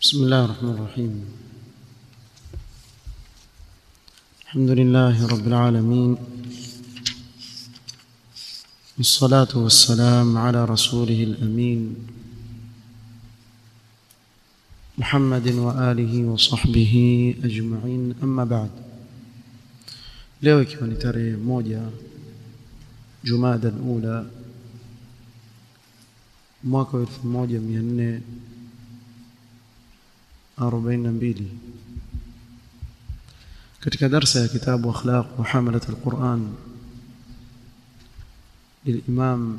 بسم الله الرحمن الرحيم الحمد لله رب العالمين والصلاة والسلام على رسوله الأمين محمد وآله وصحبه أجمعين أما بعد leo ikiwa ni tarehe moja jumada alula mwaka wa elfu moja mia nne arobaini na mbili katika darsa ya kitabu akhlaq muhamalat alquran للإمام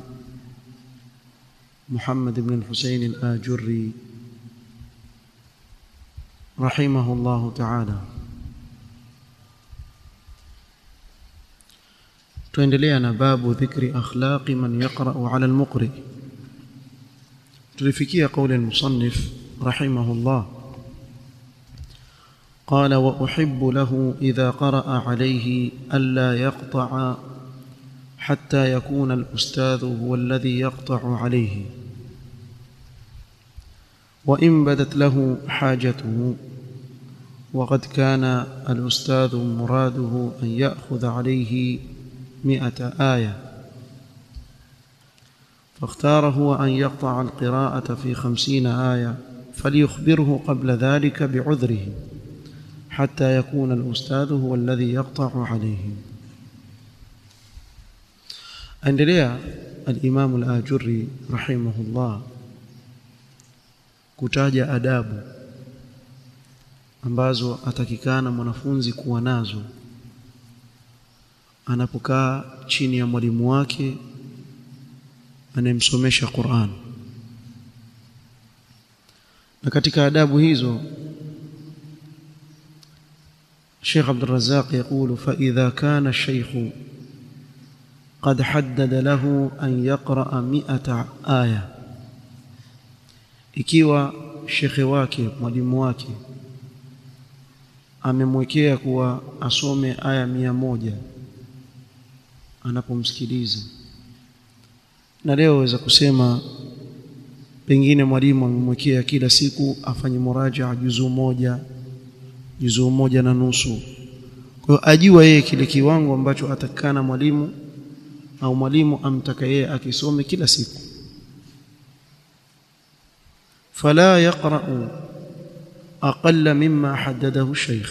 محمد بن الحسين الآجري رحمه الله تعالى tuendelea na babu dhikri akhlaqi man yaqra'u 'ala al-muqri tulifikia kauli al-musannif rahimahullah قال واحب له اذا قرأ عليه الا يقطع حتى يكون الاستاذ هو الذي يقطع عليه وان بدت له حاجته وقد كان الاستاذ مراده ان ياخذ عليه مئة آية فاختار هو أن يقطع القراءة في خمسين آية فليخبره قبل ذلك بعذره حتى يكون الأستاذ هو الذي يقطع عليه أندليا الإمام الآجري رحمه الله kutaja adabu ambazo atakikana mwanafunzi kuwa nazo anapokaa chini ya mwalimu wake anayemsomesha Qur'an na katika adabu hizo Sheikh Abdul Razzaq يقول فإذا كان الشيخ قد حدد له أن يقرأ مئة آية ikiwa shekhe wake mwalimu wake amemwekea kuwa asome aya mia moja anapomsikiliza na leo waweza kusema pengine mwalimu amemwekea kila siku afanye muraja juzuu moja juzuu moja na nusu kwa hiyo ajua yeye kile kiwango ambacho atakana mwalimu au mwalimu amtaka yeye akisome kila siku fala yaqra'u aqalla mimma haddadahu shaykh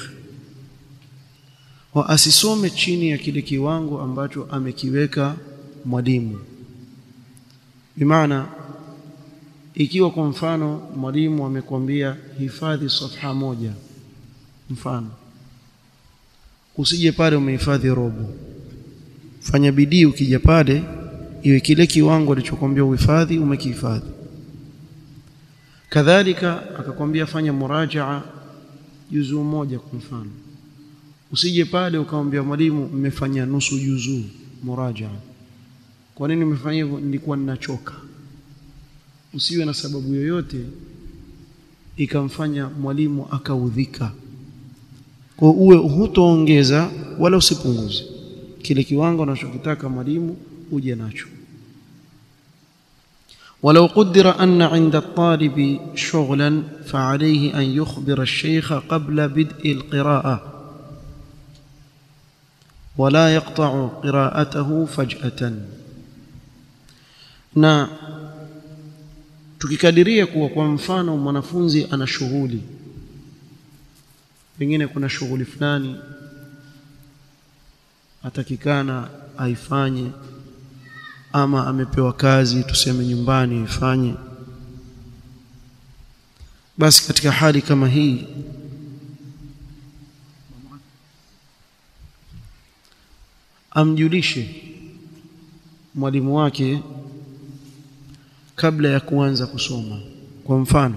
wa asisome chini ya kile kiwango ambacho amekiweka mwalimu bimaana ikiwa kwa mfano mwalimu amekwambia hifadhi safha moja mfano usije pale umehifadhi robo fanya bidii ukija pale iwe kile kiwango alichokwambia uhifadhi umekihifadhi kadhalika akakwambia fanya murajaa juzuu moja kwa mfano usije pale ukamwambia mwalimu mmefanya nusu juzuu murajaa kwa nini umefanya hivyo nilikuwa ninachoka usiwe na sababu yoyote ikamfanya mwalimu akaudhika kwa uwe hutoongeza wala usipunguze kile kiwango unachokitaka mwalimu uje nacho ولو قدر أن عند الطالب شغلا فعليه أن يخبر الشيخ قبل بدء القراءة ولا يقطع قراءته فجأة na tukikadiria kuwa kwa mfano mwanafunzi ana shughuli pengine kuna shughuli fulani atakikana aifanye ama amepewa kazi tuseme nyumbani aifanye basi katika hali kama hii amjulishe mwalimu wake kabla ya kuanza kusoma kwa mfano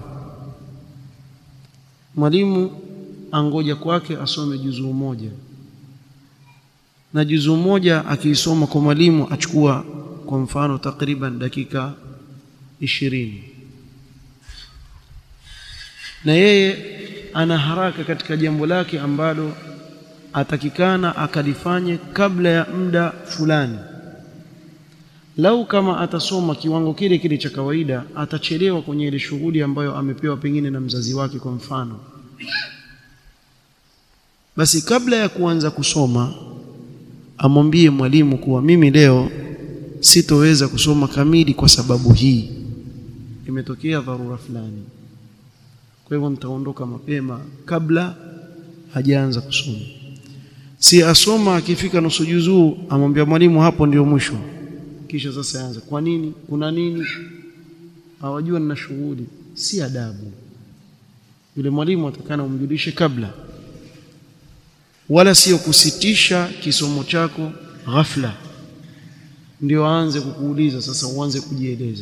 mwalimu angoja kwake asome juzuu moja na juzuu moja akiisoma kwa mwalimu achukua kwa mfano takriban dakika ishirini na yeye ana haraka katika jambo lake ambalo atakikana akalifanye kabla ya muda fulani lau kama atasoma kiwango kile kile cha kawaida atachelewa kwenye ile shughuli ambayo amepewa pengine na mzazi wake kwa mfano basi kabla ya kuanza kusoma amwambie mwalimu kuwa mimi leo sitoweza kusoma kamili kwa sababu hii imetokea dharura fulani kwa hivyo nitaondoka mapema kabla hajaanza kusoma si asoma akifika nusu juzuu amwambia mwalimu hapo ndio mwisho kisha sasa anza kwa nini kuna nini hawajua nina shughuli si adabu yule mwalimu atakana umjulishe kabla wala sio kusitisha kisomo chako ghafla ndio aanze kukuuliza sasa uanze kujieleza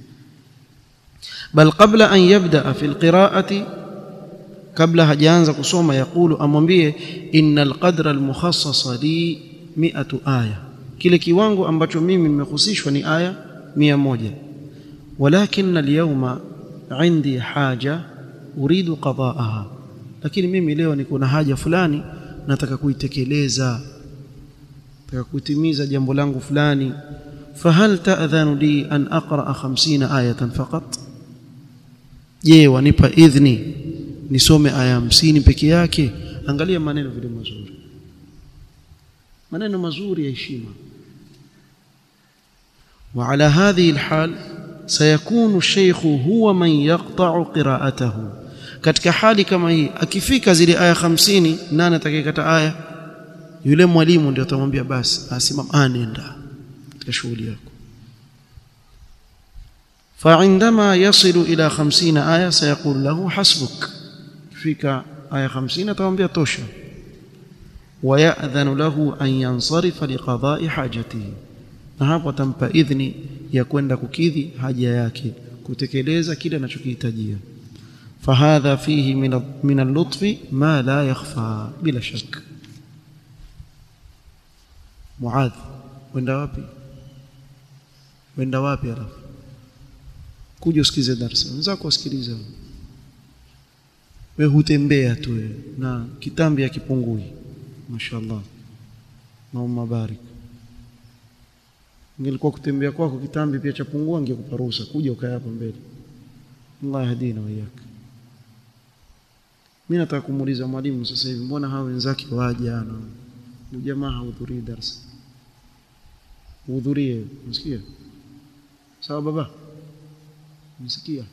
bal qabla an yabda fi alqira'ati kabla hajaanza kusoma yakulu amwambie innal qadra almukhassasa li mi'atu aya kile kiwango ambacho mimi nimehusishwa ni aya mia moja walakin alyawma indi haja uridu qada'aha lakini mimi leo niko na haja fulani nataka kuitekeleza nataka kutimiza jambo langu fulani fahal ta'dhanu li an aqra 50 ayatan faqat je wanipa idhni nisome aya 50 peke yake angalia maneno vile mazuri maneno mazuri ya heshima وعلى هذه الحال سيكون الشيخ هو من يقطع قراءته katika hali kama hii akifika zile aya 50 nani atakayekata aya yule mwalimu ndio atamwambia basi asimama anenda katika shughuli yako فعندما يصل الى 50 aya سيقول له حسبك fika aya 50 atamwambia tosha ويأذن له أن ينصرف لقضاء حاجته na hapo atampa idhni ya kwenda kukidhi haja yake kutekeleza kile anachokihitajia fahadha fihi min min al-lutfi ma la yakhfa bila shak muadh wenda wapi wenda wapi alafu kuja usikize darasa wenzako wasikilize wewe hutembea tu na kitambi akipungui mashaallah Allahumma barik ingelikuwa kutembea kwako kitambi pia chapungua ingekupa ruhusa kuja ukae hapa mbele Allah yahdina wa iyyak mimi nataka kumuuliza mwalimu sasa hivi mbona hao wenzake waje ana jamaa hahudhurii darasa hudhurie unasikia sawa baba unasikia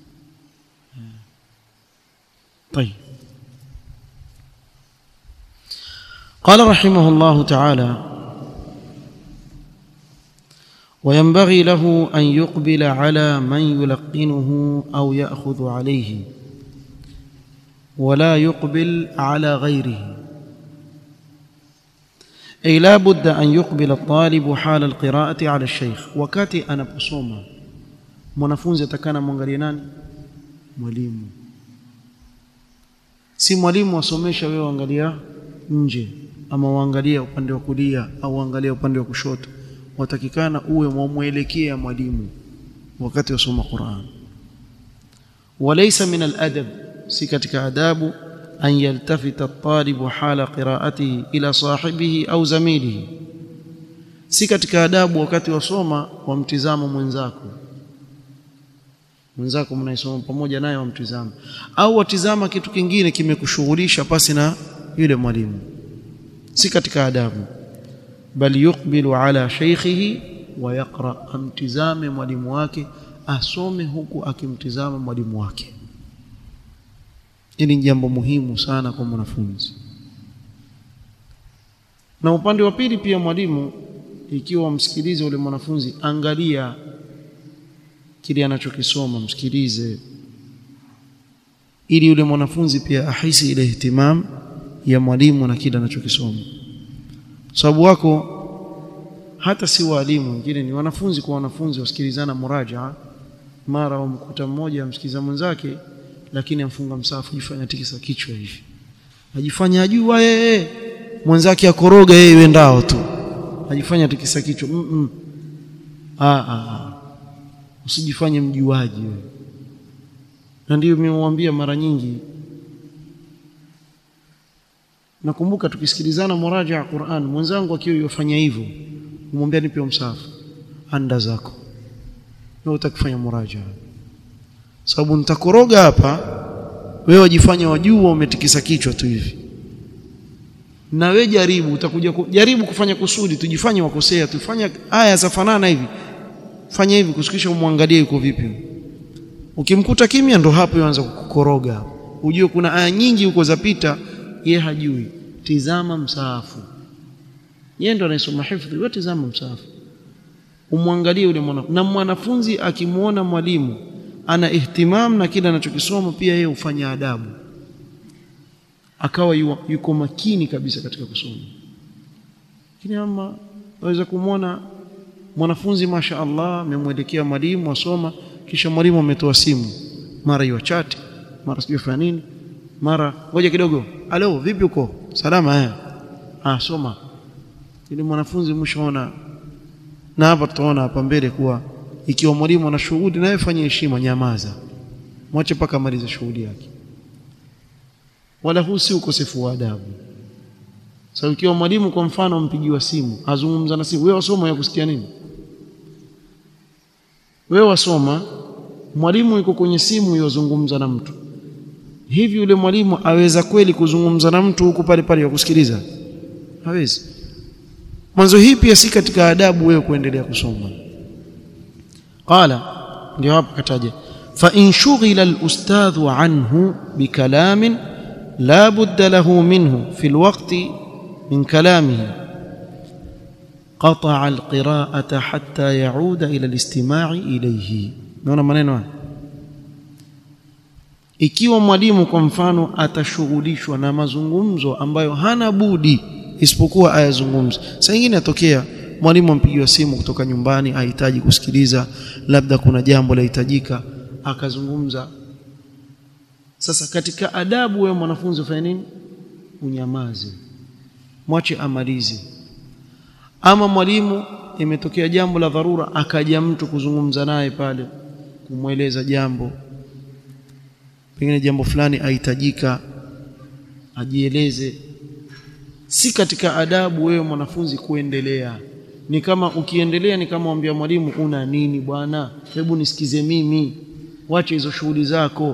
طيب قال رحمه الله تعالى وينبغي له ان يقبل على من يلقنه او ياخذ عليه ولا يقبل على غيره اي لا بد ان يقبل الطالب حال القراءه على الشيخ wakati anaposoma mwanafunzi atakana mwangalie nani mwalimu si mwalimu asomesha wewe angalia nje ama uangalia upande wa kulia au angalia upande wa kushoto watakikana uwe mwamwelekea mwalimu wakati wasoma Qur'an walaysa min al-adab si katika adabu an yaltafita at-talibu hala qira'atihi ila sahibihi au zamilihi si katika adabu wakati wasoma wamtizama mwenzako mwenzako mnaisoma pamoja naye wamtizama au watizama kitu kingine kimekushughulisha pasi na yule mwalimu si katika adabu bal yuqbilu ala shaykhihi wa yaqra amtizame mwalimu wake asome huku akimtizama mwalimu wake hili ni jambo muhimu sana kwa mwanafunzi na upande wa pili pia mwalimu ikiwa msikilize ule mwanafunzi angalia kile anachokisoma msikilize ili yule mwanafunzi pia ahisi ile ihtimam ya mwalimu na kile anachokisoma sababu wako hata si walimu wengine ni wanafunzi kwa wanafunzi wasikilizana murajaa mara wamkuta mmoja amsikiliza mwenzake lakini amfunga msafu jifanya tikisa kichwa hivi ajifanya ajua yeye mwenzake akoroga yeye wendao tu ajifanya tikisa kichwa mm -mm. ah ah usijifanye mjuaji wewe na ndio nimemwambia mara nyingi nakumbuka tukisikilizana muraja ya Qur'an mwenzangu akiwa yofanya hivyo kumwambia nipe msahafu anda zako wewe utakufanya muraja sababu nitakoroga hapa wewe wajifanya wajua umetikisa kichwa tu hivi na wewe jaribu utakuja ku, jaribu kufanya kusudi tujifanye wakosea tufanye aya za fanana hivi fanya hivi kusikisha umwangalie yuko vipi ukimkuta kimya ndo hapo yuanza kukoroga ujue kuna aya nyingi huko zapita ye hajui tizama msaafu yeye ndo anayesoma hifdhi wewe tizama msaafu umwangalie yule mwanafunzi na mwanafunzi akimuona mwalimu ana ihtimam na kile anachokisoma pia yeye hufanya adabu akawa yu, yuko makini kabisa katika kusoma lakini ama waweza kumwona mwanafunzi masha Allah amemwelekea mwalimu asoma kisha mwalimu ametoa simu mara hiyo chati mara sijui fanya nini mara ngoja kidogo alo vipi uko salama eh ah soma ili mwanafunzi mshaona na hapa tutaona hapa mbele kuwa ikiwa mwalimu ana shughuli naye fanye heshima nyamaza mwache paka amalize shughuli yake wala huu si ukosefu wa adabu sasa so, ikiwa mwalimu kwa mfano ampigiwa simu azungumza na simu wewe wasoma ya kusikia nini wewe wasoma mwalimu yuko kwenye simu yozungumza na mtu hivi yule mwalimu aweza kweli kuzungumza na mtu huku pale pale kusikiliza hawezi mwanzo hii pia si katika adabu wewe kuendelea kusoma qala ndio hapo kataja fa in shughila al-ustadhu anhu bikalamin la budda lahu minhu fi al-waqti min kalamihi قطع القراءة حتى يعود إلى الاستماع إليه naona maneno haya ikiwa mwalimu kwa mfano atashughulishwa na mazungumzo ambayo hana budi isipokuwa ayazungumze saa nyingine atokea mwalimu ampigiwa simu kutoka nyumbani ahitaji kusikiliza labda kuna jambo lahitajika akazungumza sasa katika adabu wewe mwanafunzi ufanye nini unyamaze mwache amalize ama mwalimu imetokea jambo la dharura akaja mtu kuzungumza naye pale kumweleza jambo pengine jambo fulani ahitajika ajieleze si katika adabu wewe mwanafunzi kuendelea ni kama ukiendelea ni kama mwambia mwalimu una nini bwana hebu nisikize mimi wache hizo shughuli zako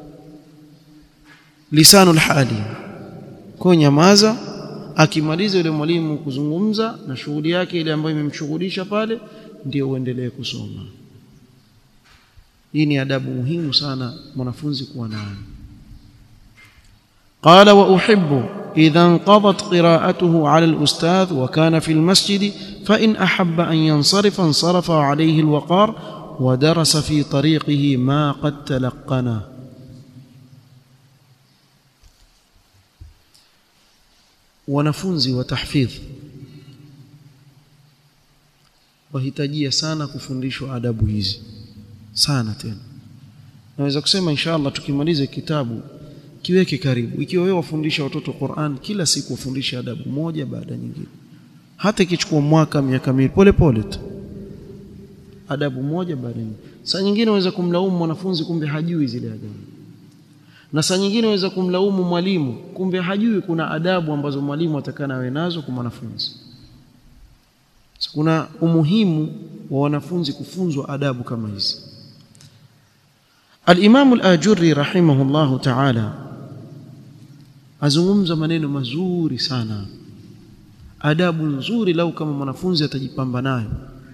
lisanul hali kwa nyamaza akimaliza yule mwalimu kuzungumza na shughuli yake ile ambayo imemshughulisha pale ndio uendelee kusoma hii ni adabu muhimu sana mwanafunzi kuwa nayo قال واحب اذا انقضت قراءته على الاستاذ وكان في المسجد فان احب ان ينصرف انصرف عليه الوقار ودرس في طريقه ما قد تلقنه wanafunzi wa tahfidh wahitajia sana kufundishwa adabu hizi sana tena naweza kusema inshallah tukimaliza kitabu kiweke karibu ikiwa wewe wafundisha watoto Qur'an kila siku wafundisha adabu moja baada nyingine hata ikichukua mwaka miaka miwili pole pole tu adabu moja baada nyingine saa nyingine unaweza kumlaumu mwanafunzi kumbe hajui zile adabu na saa nyingine waweza kumlaumu mwalimu kumbe hajui kuna adabu ambazo mwalimu atakana awe nazo kwa mwanafunzi so, kuna umuhimu wa wanafunzi kufunzwa adabu kama hizi al-Imam al-Ajurri rahimahullahu ta'ala azungumza maneno mazuri sana adabu nzuri lau kama mwanafunzi atajipamba nayo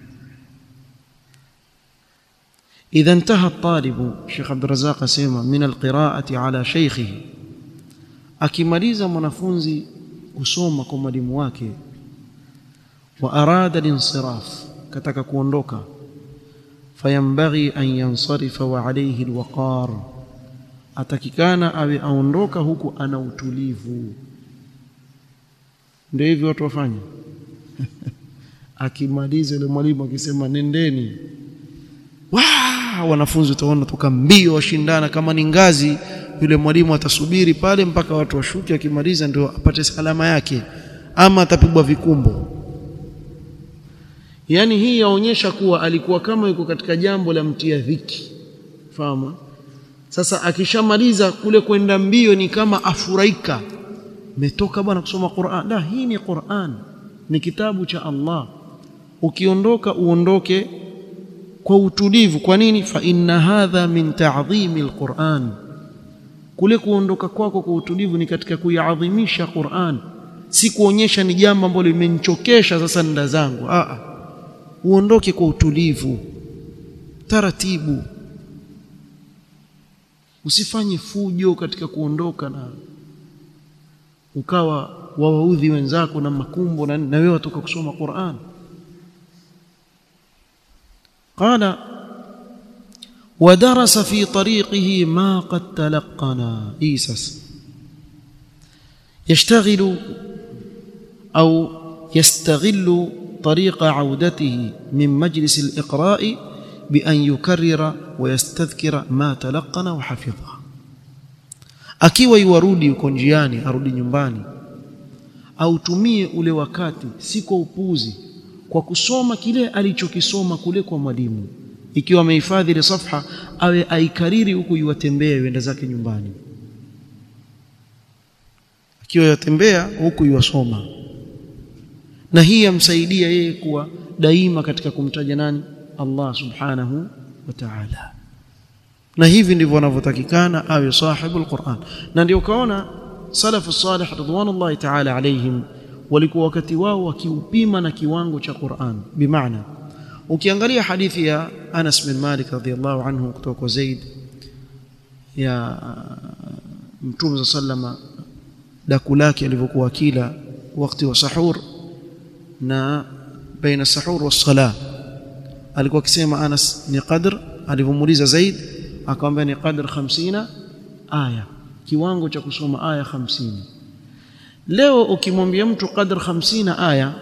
إذا انتهى الطالب شيخ عبد الرزاق سيما من القراءة على شيخه akimaliza mwanafunzi kusoma kwa mwalimu wake wa arada linsiraf kataka kuondoka fayambaghi an yansarifa wa alayhi alwaqar atakikana awe aondoka huku ana utulivu ndio hivyo watu wafanya akimaliza yule mwalimu akisema nendeni Waa, wanafunzi utaona toka mbio washindana kama ni ngazi yule mwalimu atasubiri pale mpaka watu washuke akimaliza ndio apate salama yake ama atapigwa vikumbo yaani hii yaonyesha kuwa alikuwa kama yuko katika jambo la mtia dhiki fahamu sasa akishamaliza kule kwenda mbio ni kama afurahika metoka bwana kusoma Qur'an la hii ni Qur'an ni kitabu cha Allah ukiondoka uondoke kwa utulivu kwa nini fa inna hadha min ta'dhimi alquran kule kuondoka kwako kwa utulivu ni katika kuiadhimisha Qur'an si kuonyesha ni jambo ambalo limenichokesha sasa nda zangu a a uondoke kwa utulivu taratibu usifanye fujo katika kuondoka na ukawa wawaudhi wenzako na makumbo na, na wewe watoka kusoma Qur'an قال ودرس في طريقه ما قد تلقنا إيسس يشتغل أو يستغل طريق عودته من مجلس الإقراء بأن يكرر ويستذكر ما تلقن وحفظه akiwa iwarudi uko njiani arudi nyumbani autumie ule wakati si kwa upuzi kwa kusoma kile alichokisoma kule kwa mwalimu ikiwa amehifadhi ile safha awe aikariri huku yuwatembea yuenda zake nyumbani akiwa yatembea huku yuwasoma na hii yamsaidia yeye kuwa daima katika kumtaja nani Allah subhanahu wa ta'ala na hivi ndivyo wanavyotakikana awe sahibu alquran na ndio ukaona salafu salih ridwanullahi ta'ala alaihim walikuwa wakati wao wakiupima na kiwango cha Qur'an bimaana ukiangalia hadithi ya Anas bin Malik radhiyallahu anhu kutoka kwa Zaid ya Mtume sallama daku lake alivyokuwa kila wakati wa sahur na baina sahur wa sala alikuwa akisema Anas ni qadr alivyomuuliza Zaid akamwambia ni qadr 50 aya kiwango cha kusoma aya 50 leo ukimwambia mtu qadr 50 aya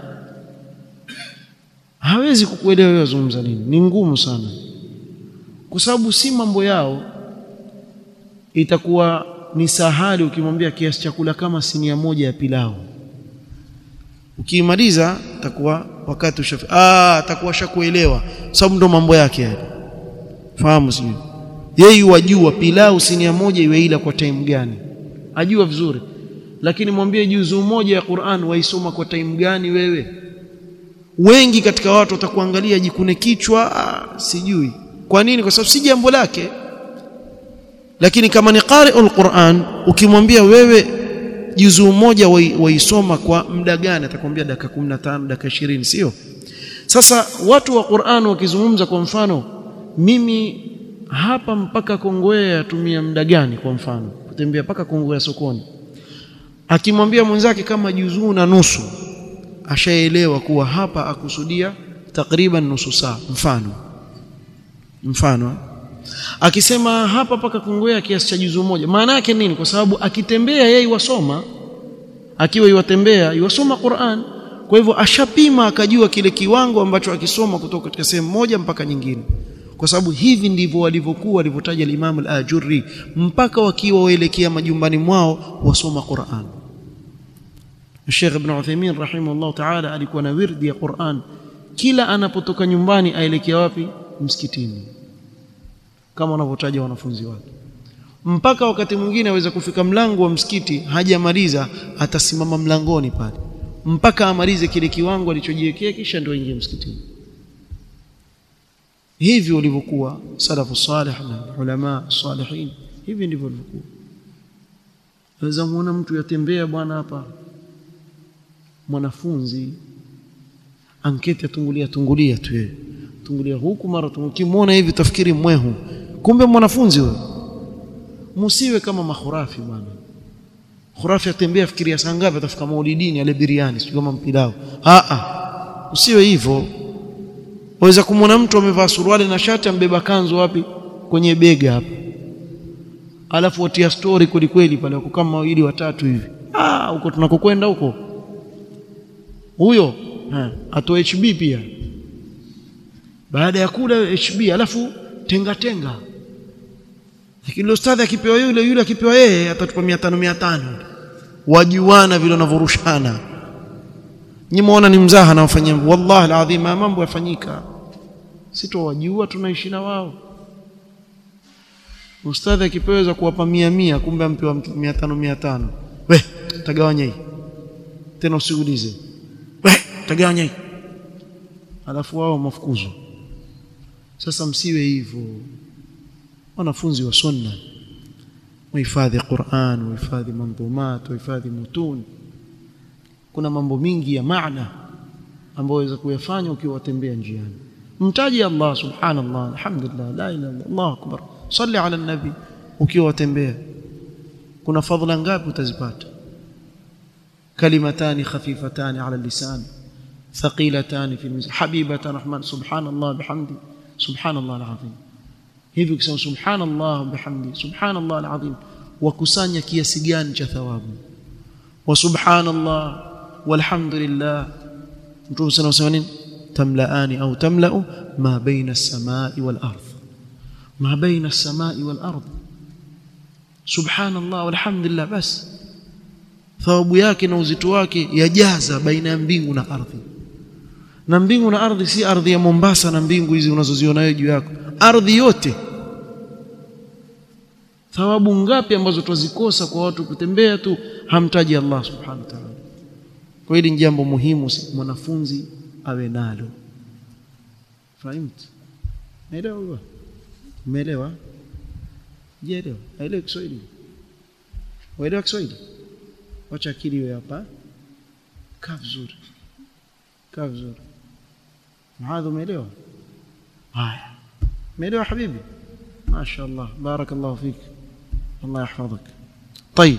hawezi kukuelewa wewe wazungumza nini ni ngumu sana kwa sababu si mambo yao itakuwa ni sahali ukimwambia kiasi chakula kama sinia moja ya pilau ukimaliza takuwa wakati ushafi ah atakuwa shakuelewa sababu ndo mambo yake yale fahamu sio yeye wajua pilau sinia moja iwe ila kwa time gani ajua vizuri lakini mwambie juzu moja ya Qur'an waisoma kwa time gani wewe wengi katika watu watakuangalia jikune kichwa ah, sijui kwa nini kwa sababu si jambo lake lakini kama ni qari'ul Qur'an ukimwambia wewe juzu moja waisoma kwa muda gani atakwambia dakika 15 dakika 20 sio sasa watu wa Qur'an wakizungumza kwa mfano mimi hapa mpaka Kongowea yatumia muda gani kwa mfano kutembea mpaka Kongowea sokoni akimwambia mwenzake kama juzuu na nusu ashaelewa kuwa hapa akusudia takriban nusu saa mfano mfano akisema hapa paka Kongowea kiasi cha juzuu moja maana yake nini kwa sababu akitembea yeye wasoma akiwa iwatembea iwasoma Qur'an kwa hivyo ashapima akajua kile kiwango ambacho akisoma kutoka katika sehemu moja mpaka nyingine kwa sababu hivi ndivyo walivyokuwa walivyotaja al-Imam al-Ajurri mpaka wakiwa waelekea majumbani mwao wasoma Qur'an Sheikh Ibn Uthaymeen rahimahullah ta'ala alikuwa na wirdi ya Qur'an kila anapotoka nyumbani aelekea wapi msikitini kama wanavyotaja wanafunzi wake mpaka wakati mwingine aweza kufika mlango wa msikiti hajamaliza atasimama mlangoni pale mpaka amalize kile kiwango alichojiwekea kisha ndio aingie msikitini hivi walivyokuwa salafu salih na ulama salihin hivi ndivyo walivyokuwa waweza muona mtu yatembea bwana hapa mwanafunzi anketi atungulia tungulia tu yeye tungulia huku mara ukimwona hivi tafikiri mwehu kumbe mwanafunzi huyo msiwe kama makhurafi bwana khurafi atembea fikiria saa ngapi atafika maulidini ale biriani sio kama mpilao a a usiwe hivyo waweza kumwona mtu amevaa suruali na shati ambeba kanzu wapi kwenye bega hapa alafu watia story kweli kweli pale wako kama wawili watatu hivi ah huko tunakokwenda huko huyo atoe HB pia baada ya kula HB alafu tenga tenga lakini ustadhi akipewa yule yule akipewa yeye atatupa 500 500 wajuana vile wanavyorushana nyinyi muona ni mzaha na wafanyia wallahi alazim mambo yafanyika sitowajua tunaishi na wao ustadhi akipeweza kuwapa mia mia kumbe ampewa 500 500 we tagawanya hii tena usiulize we tagawanya hii alafu wao mafukuzwa sasa msiwe hivyo wanafunzi wa sunna wahifadhi Qur'an wahifadhi mandhumat wahifadhi mutun kuna mambo mingi ya maana ambayo waweza kuyafanya ukiwa watembea njiani mtaji Allah subhanallah alhamdulillah la ilaha illa Allah akbar salli ala nabi ukiwa watembea kuna fadhila ngapi utazipata kalimatani khafifatani ala lisan thaqilatani fi mizan habibatan rahman subhanallah bihamdi subhanallah alazim hivi ukisema subhanallah bihamdi subhanallah alazim wakusanya kiasi gani cha thawabu wa subhanallah walhamdulillah mtume sana usema nini tamlaani au tamlau ma baina as-samai wal ardh ma baina as-samai wal ardh subhanallah walhamdulillah bas thawabu yake na uzito wake yajaza baina ya mbingu na ardhi na mbingu na ardhi si ardhi ya Mombasa na mbingu hizi unazoziona wewe juu yako ardhi yote thawabu ngapi ambazo twazikosa kwa watu kutembea tu hamtaji Allah subhanahu wa ta'ala kwa hili ni jambo muhimu mwanafunzi awe nalo fahimt naelewa umeelewa jielewa aelewa Kiswahili waelewa Kiswahili wacha akili iwe hapa kaa vizuri kaa vizuri mahadhi umeelewa haya umeelewa habibi ما شاء الله بارك الله فيك الله يحفظك طيب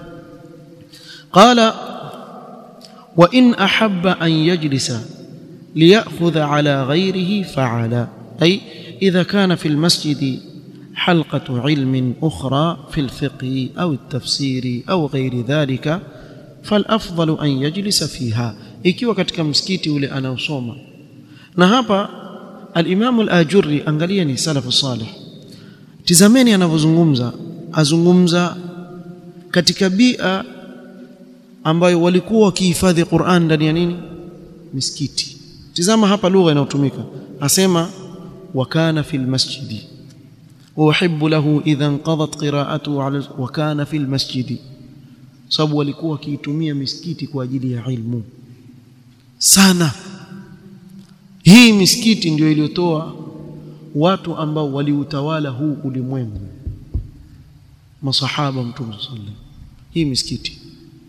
قال وإن أحب أن يجلس ليأخذ على غيره فعل أي إذا كان في المسجد حلقة علم أخرى في الفقه أو التفسير أو غير ذلك فالأفضل أن يجلس فيها ikiwa katika msikiti ule anaosoma na hapa al-Imam al-Ajurri angalia ni salafu salih tizameni anavyozungumza azungumza katika bia ambayo walikuwa wakihifadhi Qur'an ndani ya nini misikiti tizama hapa lugha inayotumika asema wa kana fil masjidi uhibbu lahu idha inqadat qira'atuhu ala wa kana fil masjidi sababu walikuwa wakiitumia misikiti kwa ajili ya ilmu sana hii misikiti ndio iliyotoa watu ambao waliutawala huu ulimwengu masahaba mtume sallallahu hii misikiti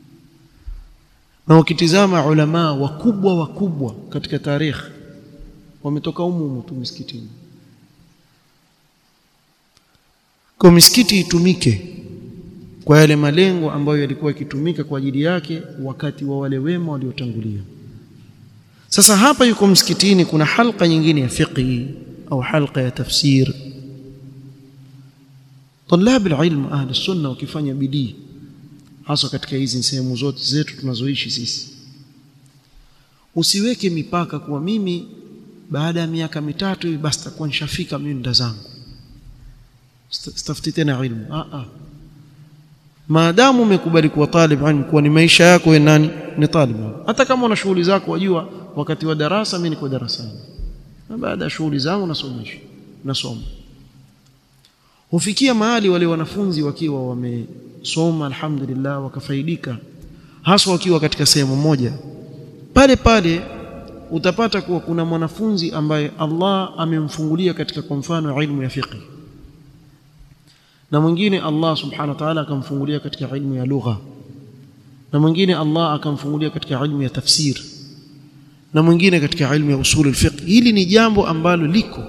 na ukitizama ulama wakubwa wakubwa katika tarikh wametoka humu tu misikitini kwa misikiti itumike kwa yale malengo ambayo yalikuwa yakitumika kwa ajili yake wakati wa wale wema waliotangulia sasa hapa yuko msikitini kuna halqa nyingine ya fiqhi au halqa ya tafsir طلاب العلم اهل السنه wakifanya bidii hasa katika hizi sehemu zote zetu tunazoishi sisi usiweke mipaka kuwa mimi baada ya miaka mitatu hivi basi takuwa nishafika mimi nda zangu stafuti tena ilmu a a maadamu umekubali kuwa talib ilmu kuwa ni maisha yako wewe nani ni talib hata kama una shughuli zako wajua wakati wa darasa mimi niko darasani na baada ya shughuli zangu nasomesha nasoma hufikia mahali wale wanafunzi wakiwa wamesoma alhamdulillah wakafaidika hasa wakiwa katika sehemu moja pale pale utapata kuwa kuna mwanafunzi ambaye Allah amemfungulia katika kwa mfano ilmu ya fiqh na mwingine Allah subhanahu wa ta'ala akamfungulia katika ilmu ya lugha na mwingine Allah akamfungulia katika ilmu ya tafsir na mwingine katika ilmu ya usul al-fiqh hili ni jambo ambalo liko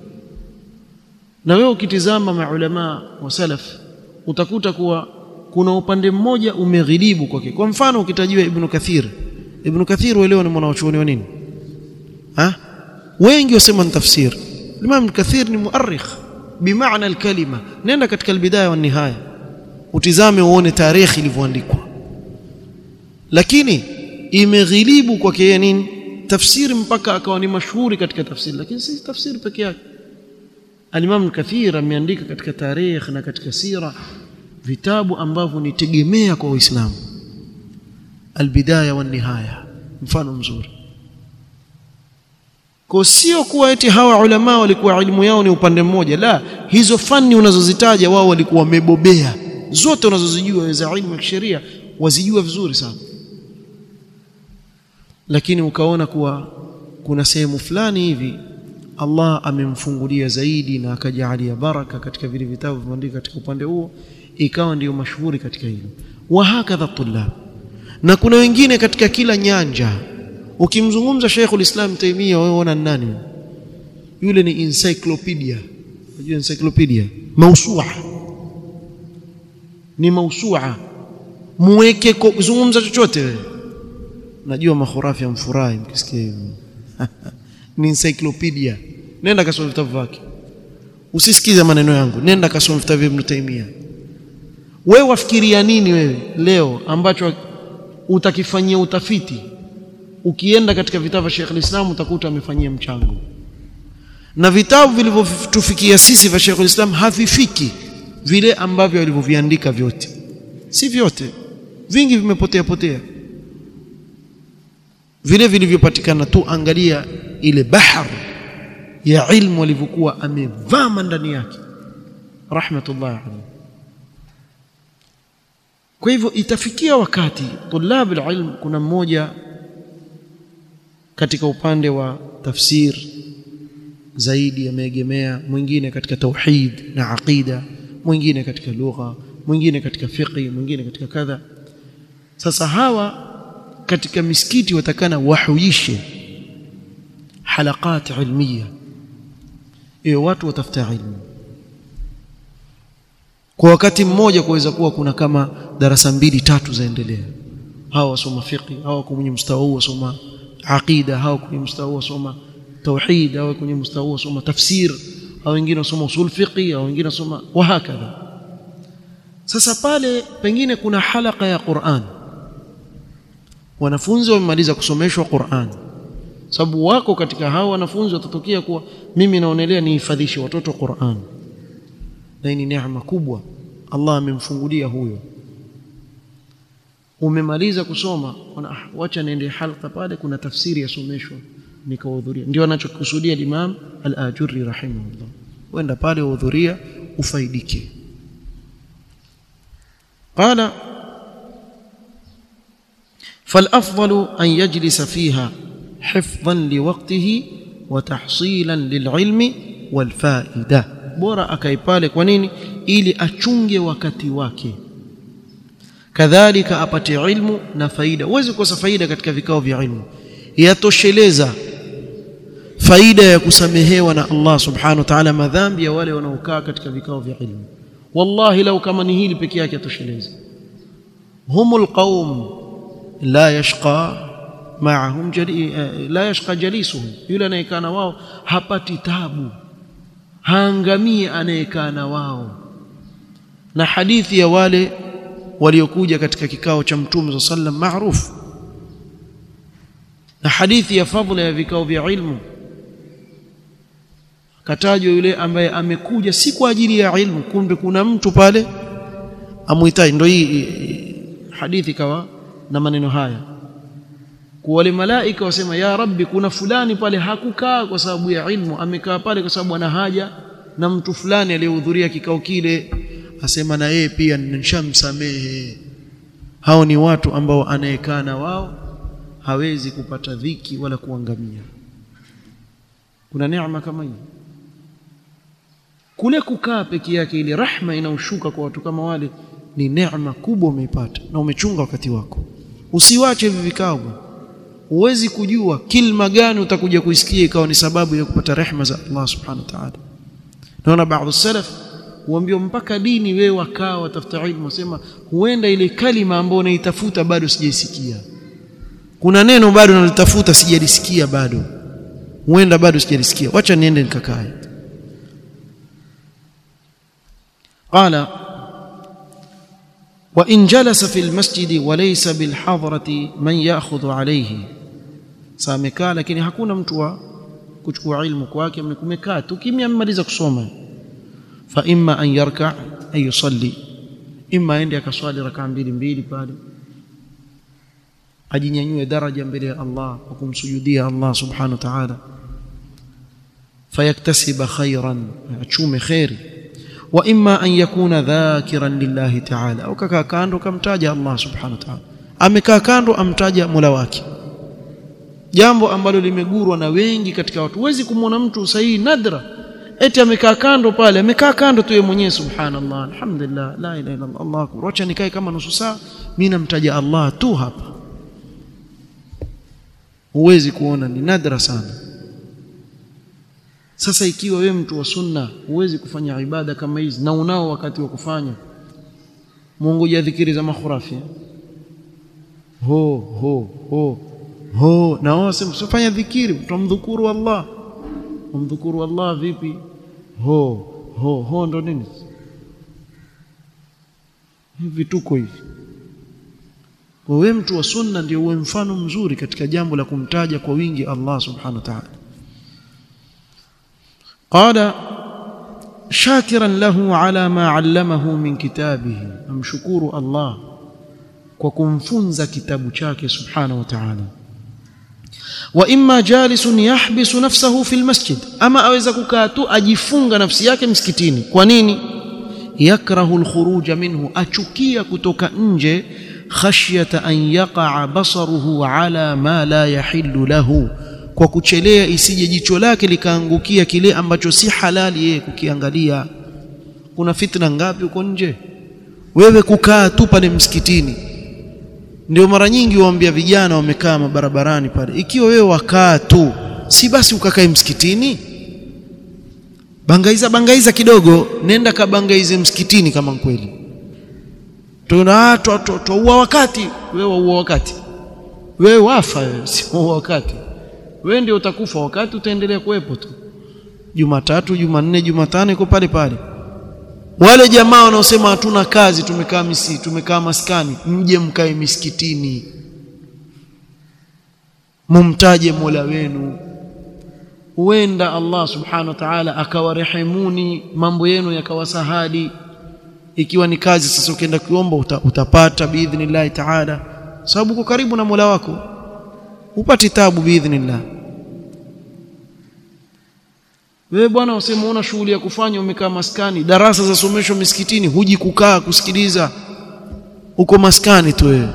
na wewe ukitizama maulama wa salaf utakuta kuwa kuna upande mmoja umeghilibu kwake kwa mfano ukitajiwa ibn kathir ibn kathir uelewa ni mwanachuoni wa nini ha wengi wasema ni tafsir imam kathir ni muarrikh bimaana alkalima nenda katika albidaya wa nihaya utizame uone tarehe ilivyoandikwa lakini imeghilibu kwake yeye nini tafsiri mpaka akawa ni mashuhuri katika tafsiri lakini si tafsiri peke yake Al-Imam Kathir ameandika katika tarikh na katika sira vitabu ambavyo ni tegemea kwa Uislamu Al-Bidaya wa Nihaya mfano mzuri kwa sio kuwa eti hawa ulama walikuwa elimu yao ni upande mmoja la hizo fani unazozitaja wao walikuwa wamebobea zote unazozijua za elimu ya sheria wazijua vizuri sana lakini ukaona kuwa kuna sehemu fulani hivi Allah amemfungulia zaidi na akajalia baraka katika vile vitabu vilivyoandikwa katika upande huo ikawa ndiyo mashuhuri katika hilo wa hakadha tulab na kuna wengine katika kila nyanja ukimzungumza Sheikhul Islam Taimia wewe unaona nani yule ni encyclopedia unajua encyclopedia mausua ni mausua muweke zungumza chochote wewe najua makhurafi amfurahi mkisikia hivyo ni encyclopedia nenda kasome vitabu vyake usisikize maneno yangu nenda kasome vitabu vya Ibn Taymiyyah wewe wafikiria nini wewe leo ambacho utakifanyia utafiti ukienda katika vitabu vya Sheikh al-Islam utakuta amefanyia mchango na vitabu vilivyotufikia sisi vya Sheikh al-Islam havifiki vile ambavyo alivyoviandika vyote si vyote vingi vimepotea potea vile vilivyopatikana tu angalia ile bahar ya ilmu alivyokuwa amevama ndani yake rahmatullahi alayhi kwa hivyo itafikia wakati tulab alilm kuna mmoja katika upande wa tafsir zaidi ameegemea mwingine katika tauhid na aqida mwingine katika lugha mwingine katika fiqh mwingine katika kadha sasa hawa katika misikiti watakana wahuishe halaqat ilmiya hiyo watu watafuta ilmu kwa wakati mmoja kuweza kuwa kuna kama darasa mbili tatu zaendelea hawa wasoma fiqh hawa kwenye mstari huu wasoma aqida hawa kwenye mstari huu wasoma tauhid hawa kwenye mstari huu wasoma tafsir hawa wengine wasoma usul fiqh hawa wengine wasoma wa hakadha sasa pale pengine kuna halaka ya Qur'an wanafunzi wamemaliza kusomeshwa Qur'an sababu wako katika hao wanafunzi watatokea kuwa mimi naonelea nihifadhishe watoto Qur'an na hii ni neema kubwa Allah amemfungulia huyo umemaliza kusoma ah, wacha niende halqa pale kuna tafsiri yasomeshwa nikahudhuria ndio anachokusudia Imam Al-Ajurri rahimahullah wenda pale uhudhuria ufaidike qala فالافضل ان يجلس فيها حفظا لوقته وتحصيلا للعلم والفائده bora akae pale kwa nini ili achunge wakati wake kadhalika apate ilmu na faida huwezi kukosa faida katika vikao vya ilmu yatosheleza faida ya kusamehewa na Allah subhanahu wa ta'ala madhambi ya wale wanaokaa katika vikao vya ilmu wallahi lau kama ni hili peke yake yatosheleza humul qaum la yashqa ma'ahum jali, la yashqa jalisuhum yule anayekaa na wao hapati tabu haangamii anayekaa na wao na hadithi ya wale waliokuja katika kikao cha mtume sallam maarufu na hadithi ya fadhila ya vikao vya ilmu katajwa yule ambaye amekuja si kwa ajili ya ilmu kumbe kuna mtu pale amuhitaji ndio hii hadithi kawa na maneno haya kwa wale malaika wasema ya rabbi kuna fulani pale hakukaa kwa sababu ya ilmu amekaa pale kwa sababu ana haja na mtu fulani aliyehudhuria kikao kile asema na yeye pia nishamsamehe hao ni watu ambao anayekaa na wao hawezi kupata dhiki wala kuangamia kuna neema kama hiyo kule kukaa peke yake ile rahma inaoshuka kwa watu kama wale ni neema kubwa umeipata na umechunga wakati wako usiwache hivi vikao huwezi kujua kilma gani utakuja kuisikia ikawa ni sababu ya kupata rehma za Allah subhanahu wa ta'ala naona baadhi salaf huambiwa mpaka dini wewe wakaa watafuta ilmu wasema huenda ile kalima ambayo unaitafuta bado sijaisikia kuna neno bado nalitafuta sijalisikia bado huenda bado sijalisikia wacha niende nikakae قال وإن جلس في المسجد وليس بالحضرة من يأخذ عليه samekaa lakini hakuna mtu wa kuchukua ilmu kwake mmekaa tu kimya mmaliza kusoma fa imma an yarka ay yusalli imma aende akaswali rakaa mbili mbili pale ajinyanyue daraja mbele ya Allah kwa kumsujudia Allah subhanahu wa ta'ala fayaktasiba khairan achume khairi wa imma an yakuna dhakiran lillahi ta'ala au kakaa kando kamtaja Allah subhanahu wa ta'ala amekaa kando amtaja Mola wake jambo ambalo limegurwa na wengi katika watu huwezi kumwona mtu sahihi nadra eti amekaa kando pale amekaa kando tu yeye mwenyewe subhanallah alhamdulillah la ilaha illa allah akbar acha nikae kama nusu saa mimi namtaja Allah tu hapa huwezi kuona ni nadra sana sasa ikiwa wewe mtu wa sunna huwezi kufanya ibada kama hizi na unao wakati wa kufanya Mungu dhikiri za makhurafi ho ho ho ho na wao msifanya dhikiri tumdhukuru Allah umdhukuru Allah vipi ho ho ho ndo nini hivi tuko hivi wewe mtu wa sunna ndio uwe mfano mzuri katika jambo la kumtaja kwa wingi Allah subhanahu wa ta'ala قال شاكرا له على ما علمه من كتابه امشكور الله kwa kumfunza kitabu chake subhanahu wa ta'ala wa imma jalisun yahbisu nafsahu fil masjid ama aweza kukaa tu ajifunga nafsi yake msikitini kwa nini yakrahu alkhuruj minhu achukia kutoka nje khashyata an yaqa basaruhu ala ma la yahillu lahu kwa kuchelea isije jicho lake likaangukia kile ambacho si halali yeye kukiangalia kuna fitna ngapi uko nje wewe kukaa tu pale msikitini ndio mara nyingi waambia vijana wamekaa mabarabarani pale ikiwa wewe wakaa tu si basi ukakae msikitini bangaiza bangaiza kidogo nenda kabangaize msikitini kama kweli tuna twaua wakati wewe waua wakati wewe wafa wewe si wakati wewe ndio utakufa wakati utaendelea kuwepo tu Jumatatu Jumanne Jumatano iko pale pale wale jamaa wanaosema hatuna kazi tumekaa misi tumekaa maskani mje mkae misikitini mumtaje Mola wenu huenda Allah subhanahu wa ta'ala akawarehemuni mambo yenu yakawasahadi ikiwa ni kazi sasa ukienda kuomba uta, utapata biidhnillah ta'ala sababu uko karibu na Mola wako upati tabu biidhnillah wewe bwana useme una shughuli ya kufanya umekaa maskani darasa za somesho misikitini huji kukaa kusikiliza uko maskani tu wewe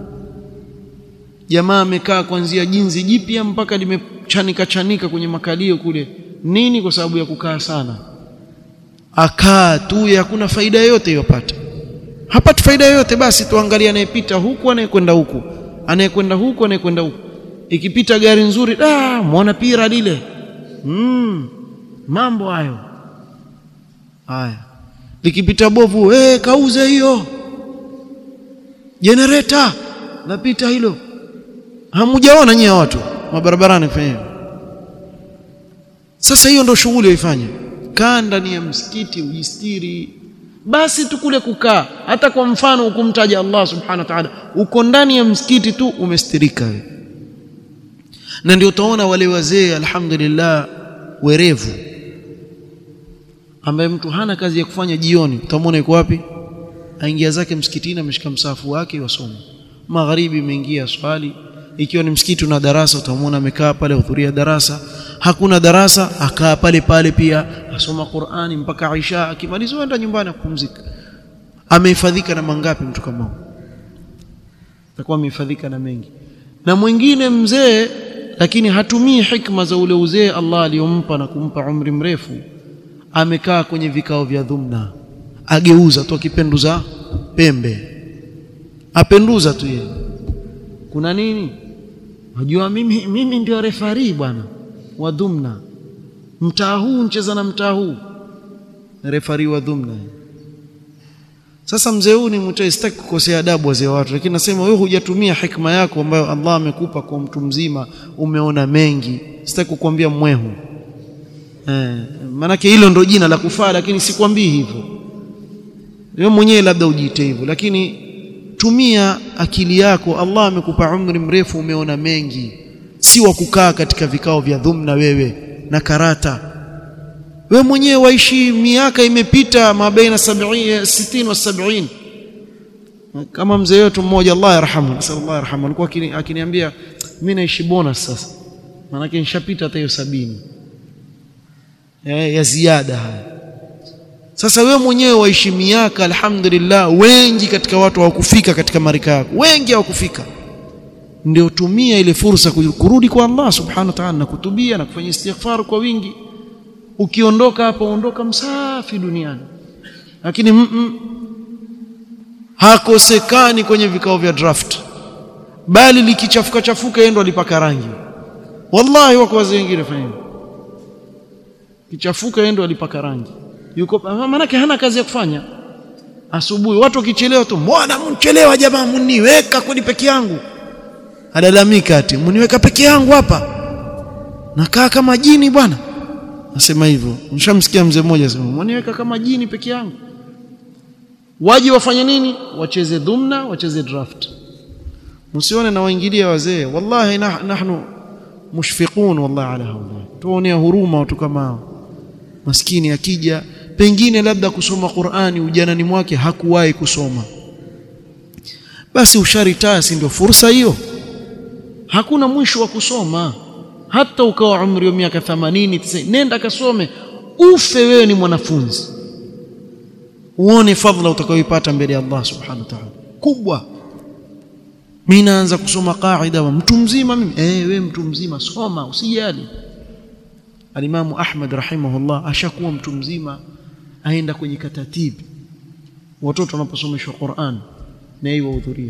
jamaa amekaa kuanzia jinzi jipya mpaka limechanika chanika kwenye makalio kule nini kwa sababu ya kukaa sana akaa tu hakuna faida yoyote yopata hapati faida yoyote basi tuangalie anayepita huku anayekwenda huku anayekwenda huku anayekwenda huku ikipita gari nzuri ah muona pira lile mm, mambo hayo haya likipita bovu eh kauze hiyo generator napita hilo hamujaona nyie watu mabarabarani kufanya hivyo sasa hiyo ndio shughuli waifanya kaa ndani ya msikiti ujistiri basi tu kule kukaa hata kwa mfano ukumtaja Allah subhanahu wa ta'ala uko ndani ya msikiti tu umestirika wewe na ndio utaona wale wazee alhamdulillah werevu ambaye mtu hana kazi ya kufanya jioni utamwona yuko wapi aingia zake msikitini ameshika msafu wake wasoma magharibi imeingia swali ikiwa ni msikiti na darasa utamwona amekaa pale hudhuria darasa hakuna darasa akaa pale pale pia asoma Qur'ani mpaka Aisha akimaliza aenda nyumbani kupumzika amehifadhika na mangapi mtu kama huyo atakuwa amehifadhika na mengi na mwingine mzee lakini hatumii hikma za ule uzee Allah aliyompa na kumpa umri mrefu amekaa kwenye vikao vya dhumna ageuza tu akipenduza pembe apenduza tu yeye kuna nini unajua mimi mimi ndio refari bwana wa dhumna mtaa huu ncheza na mtaa huu refari wa dhumna sasa mzee huyu ni mtu sitaki kukosea adabu wazee watu lakini nasema wewe hujatumia hikma yako ambayo Allah amekupa kwa mtu mzima umeona mengi sitaki kukwambia mwehu eh manake hilo ndo jina la kufaa lakini sikwambii hivyo wewe mwenyewe labda ujiite hivyo lakini tumia akili yako Allah amekupa umri mrefu umeona mengi si wa kukaa katika vikao vya dhumna wewe na karata wewe mwenyewe waishi miaka imepita mabaina 70 60 wa 70 kama mzee wetu mmoja Allah yarhamu nasallallahu yarhamu alikuwa akiniambia mimi naishi bonus sasa maana nishapita hata hiyo 70 ya ziada haya sasa wewe mwenyewe waishi miaka alhamdulillah wengi katika watu hawakufika katika marika yako wengi hawakufika ndio tumia ile fursa kurudi kwa Allah subhanahu wa ta'ala na kutubia na kufanya istighfar kwa wingi ukiondoka hapa ondoka msafi duniani lakini mm -mm, hakosekani kwenye vikao vya draft bali likichafuka chafuka yeye ndo alipaka rangi wallahi wako wazee wengine fanya kichafuka yeye ndo alipaka rangi yuko maana hana kazi ya kufanya asubuhi watu wakichelewa tu mbona mchelewa jamaa mniweka kwani peke yangu alalamika ati mniweka peke yangu hapa nakaa kama jini bwana nasema hivyo nishamsikia mzee mmoja asema mniweka kama jini peke yangu waje wafanye nini wacheze dhumna wacheze draft msione na waingilia wazee wallahi nah, nahnu mushfiqun wallahi ala haula tuonea huruma watu kama hao maskini akija pengine labda kusoma Qur'ani ujanani mwake hakuwahi kusoma basi usharitaa si ndio fursa hiyo hakuna mwisho wa kusoma hata ukawa umri wa miaka 80 90 nenda kasome ufe wewe ni mwanafunzi uone fadhila utakayoipata mbele ya Allah subhanahu wa ta'ala kubwa mimi naanza kusoma qaida wa mtu mzima mimi eh wewe mtu mzima soma usijali alimamu Ahmad rahimahullah ashakuwa mtu mzima aenda kwenye katatibi watoto wanaposomeshwa Qur'an na yeye wahudhuria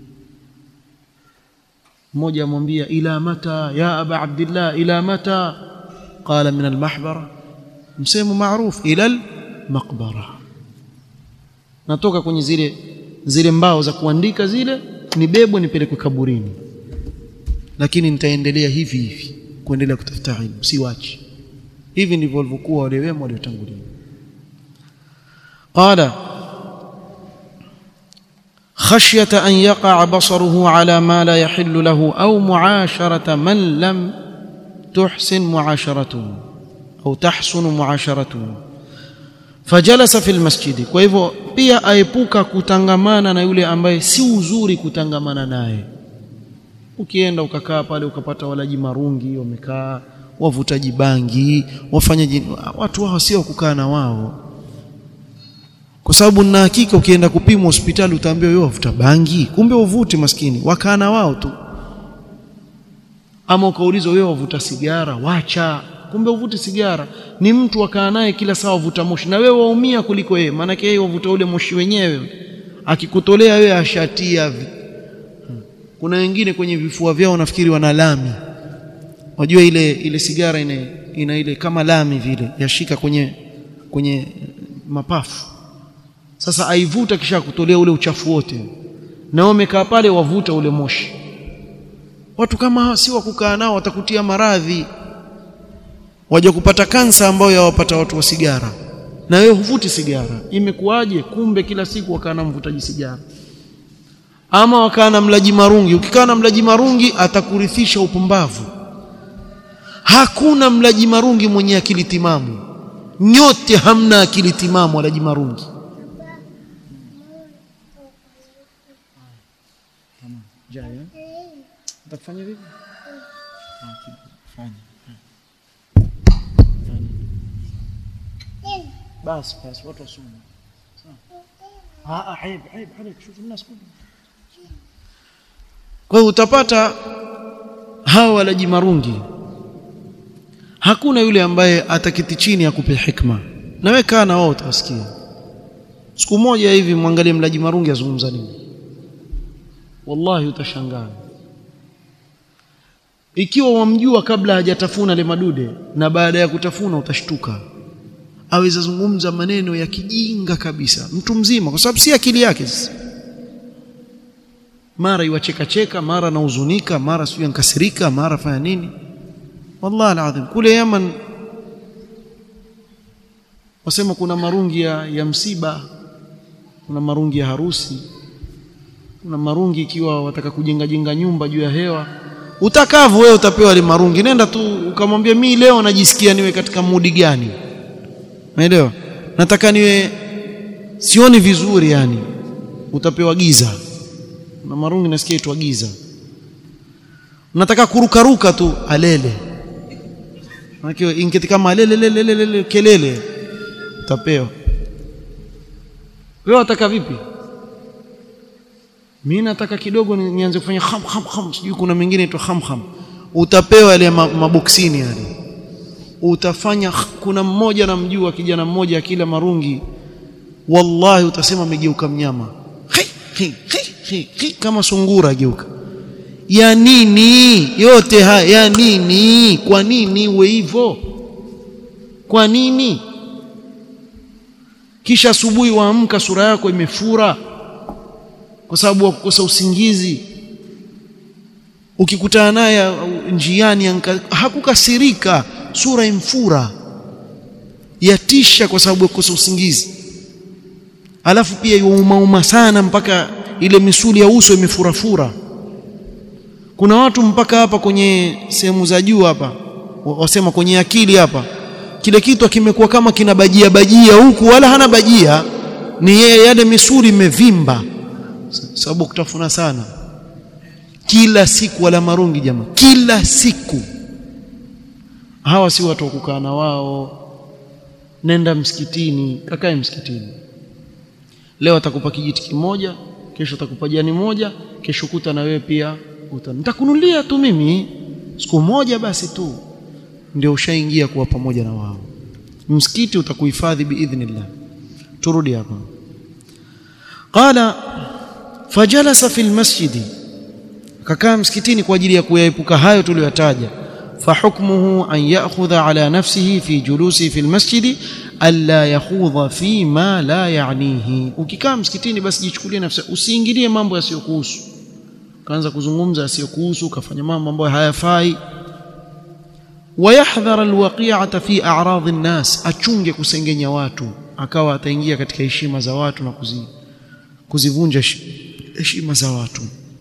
mmoja amwambia ila mata ya aba abdillah ila mata qala min almahbara msemo maarufu ila almaqbara natoka kwenye zile zile mbao za kuandika zile nibebwe nipelekwe kaburini lakini nitaendelea hivi hivi kuendelea kutafuta ilmu siwachi hivi ndivyo walivyokuwa wale wema waliotangulia qala خشية أن يقع بصره على ما لا يحل له أو معاشرة من لم تحسن معاشرته أو تحسن معاشرته فجلس في المسجد kwa hivyo pia aepuka kutangamana na yule ambaye si uzuri kutangamana naye ukienda ukakaa pale ukapata walaji marungi wamekaa wavutaji bangi wafanyaji watu wao sio kukaa na wao kwa sababu na hakika ukienda kupimwa hospitali utaambiwa wewe wavuta bangi kumbe uvuti maskini wakaa na wao tu ama ukaulizwa wewe wavuta sigara wacha kumbe uvuti sigara ni mtu wakaa naye kila saa wavuta moshi na wewe waumia kuliko yeye maana yeye wavuta ule moshi wenyewe akikutolea wewe ashatia kuna wengine kwenye vifua vyao nafikiri wana lami wajua ile ile sigara ina, ina ile kama lami vile yashika kwenye kwenye mapafu sasa aivuta kisha kutolea ule uchafu wote na wamekaa pale wavuta ule moshi watu kama hawa si wa kukaa nao watakutia maradhi waje kupata kansa ambayo yawapata watu wa sigara na wewe huvuti sigara imekuwaje kumbe kila siku wakaa na mvutaji sigara ama wakaa na mlaji marungi ukikaa na mlaji marungi atakurithisha upumbavu hakuna mlaji marungi mwenye akili timamu nyote hamna akili timamu walaji marungi jaya utakufanya vipi fanya basi basi watu wasome ah aib aib عليك شوف الناس كلهم kwa hiyo utapata hawa walaji marungi hakuna yule ambaye atakiti chini akupe hikma na wewe kaa na wao utasikia siku moja hivi mwangalie mlaji marungi azungumza nini wallahi utashangaa ikiwa wamjua kabla hajatafuna le madude na baada ya kutafuna utashtuka aweza zungumza maneno ya kijinga kabisa mtu mzima kwa sababu si akili yake sasa mara iwacheka cheka mara nahuzunika mara sio nkasirika mara fanya nini wallahi alazim kule Yaman wasema kuna marungi ya, ya msiba kuna marungi ya harusi kuna marungi ikiwa wataka kujenga jenga nyumba juu ya hewa utakavu wewe utapewa ile marungi nenda tu ukamwambia mi leo najisikia niwe katika mudi gani umeelewa nataka niwe sioni vizuri yani utapewa giza na marungi nasikia itwa giza nataka kurukaruka tu alele Maana ingeti kama alele kelele utapewa wewe wataka vipi mimi nataka kidogo nianze kufanya kham kham kham sijui kuna mengine inaitwa kham kham utapewa yale maboksini yale utafanya kuna mmoja namjua kijana mmoja akila marungi wallahi utasema amegeuka mnyama hi, hi, hi, hi, hi, kama sungura geuka ya nini yote haya ya nini kwa nini uwe hivyo kwa nini kisha asubuhi waamka sura yako imefura kwa sababu ya kukosa usingizi ukikutana naye njiani hakukasirika sura imfura yatisha kwa sababu ya kukosa usingizi alafu pia yuumauma sana mpaka ile misuli ya uso imefurafura kuna watu mpaka hapa kwenye sehemu za juu hapa wasema kwenye akili hapa kile kitu kimekuwa kama kina bajia bajia huku wala hana bajia ni yeye yale misuli imevimba sababu kutafuna sana kila siku wala marungi jamaa kila siku hawa si watu wa kukaa na wao nenda msikitini kakae msikitini leo atakupa kijiti kimoja kesho atakupa jani moja kesho kuta na wewe pia uta nitakunulia tu mimi siku moja basi tu ndio ushaingia kuwa pamoja na wao msikiti utakuhifadhi biidhnillah turudi hapa qala fajalasa fil masjidi kakaa msikitini kwa ajili ya kuyaepuka hayo tuliyotaja فحكمه أن يأخذ على نفسه في جلوسه في المسجد ألا يخوض فيما لا يعنيه ukikaa msikitini basi jichukulie nafsi usiingilie mambo yasiyokuhusu kaanza kuzungumza yasiyokuhusu kafanya mambo ambayo hayafai wayahdhara alwaqi'ata fi a'rad an-nas achunge kusengenya watu akawa ataingia katika heshima za watu na kuzi, kuzivunja heshima za watu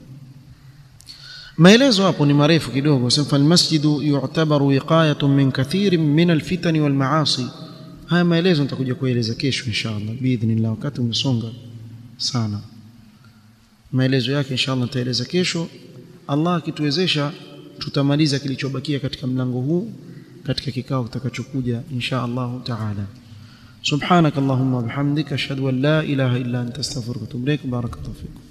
maelezo hapo ni marefu kidogo sema almasjidu yu'tabaru wiqayatun min kathirin min alfitani walmaasi haya maelezo nitakuja kueleza kesho inshallah biidhnillah wakati umesonga sana maelezo yake inshallah nitaeleza kesho Allah akituwezesha tutamaliza kilichobakia katika mlango huu katika kikao kitakachokuja insha Allah taala سبحانك اللهم وبحمدك اشهد ان لا اله الا انت استغفرك واتوب اليك بارك الله فيكم